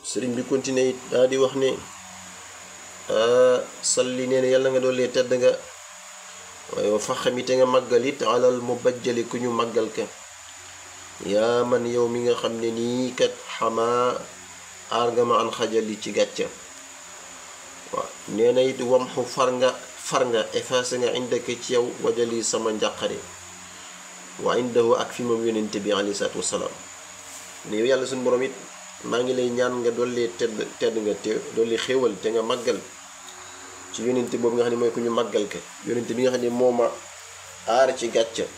sëriñ bi continué it daa di wax ne salli nee na yàlla nga doole tedd nga waaye wa faxami te nga màggal it alal mu bajjali ku ñu màggal ka yaa man yow mi nga xam ne nii kat xamaa aar nga ma an xajali ci gàcca waaw nee na it wamxu far nga far nga effacé nga indaka ci yow wajali sama njàqare wa indahu ak fi moom yonente bi alayhi salaatu wasalaam ne yow yàlla suñu borom it maa ngi lay ñaan nga dolli tedd tedd nga te dolli xéewal te nga màggal ci yonente boobu nga xam ne mooy ku ñu màggal ka yonente bi nga xam ne moo ma aar ci gàcca